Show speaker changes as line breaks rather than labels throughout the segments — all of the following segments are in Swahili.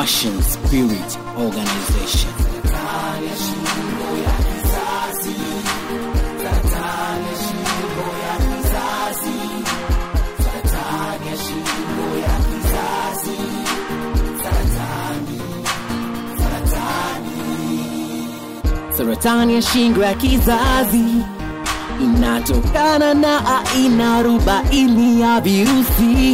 Ocean Spirit Organization. Saratani ya shingo ya kizazi inatokana na aina arobaini ya virusi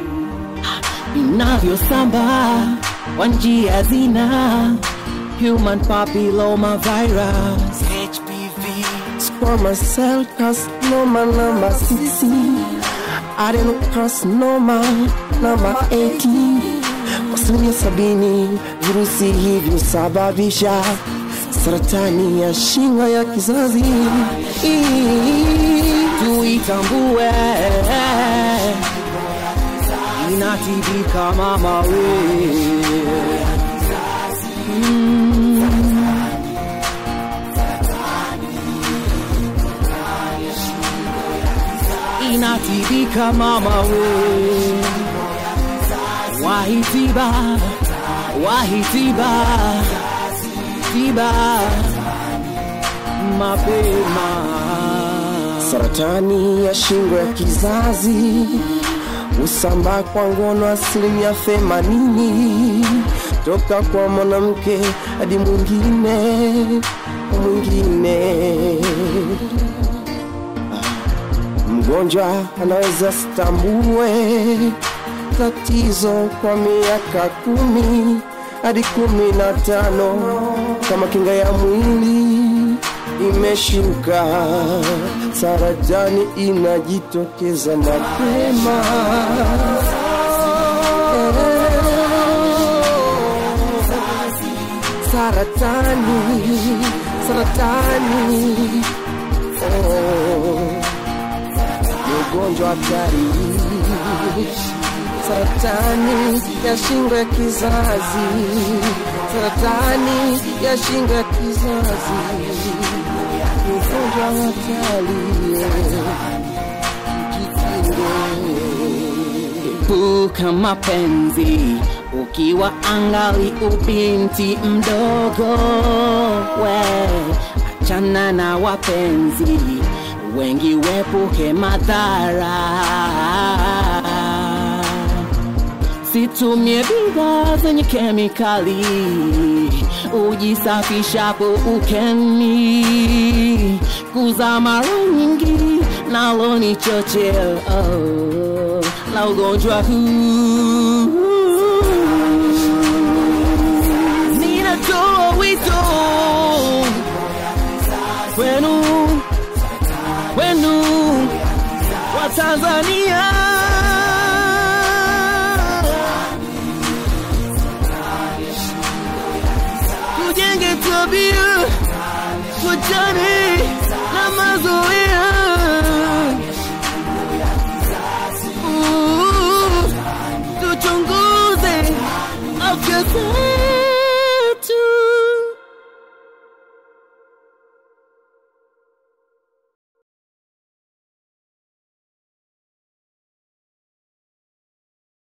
vinavyosambaa kwa njia zina human papilloma virus HPV
Squamous cell carcinoma number 6 adenocarcinoma number 18 kwa asilimia sabini virusi hivi husababisha saratani ya shingo ya kizazi
tuitambue inatibika mama we inatibika mama we wahitiba wahitiba tiba mapema
saratani ya shingo ya kizazi husambaa kwa ngono asilimia themanini toka kwa mwanamke hadi mwingine mwingine mgonjwa anaweza stambue tatizo kwa miaka kumi hadi kumi na tano kama kinga ya mwili imeshuka, saratani inajitokeza mapema. Saratani, saratani, oh, ni ugonjwa hatari saratani ya shingo ya kizazi, saratani ya shingo ya kizazi, ni ugonjwa hatari.
Epuka mapenzi ukiwa angali ubinti mdogo, we achana na wapenzi wengi, wepuke madhara Situmie bidhaa zenye kemikali, ujisafishapo ukeni. Kuza mara nyingi nalo ni chocheo oh, la ugonjwa huu. Ninatoa wito kwenu, kwenu wa Tanzania tujenge tabia, tuachane na mazoea. Uh, Tuchunguze afya zetu.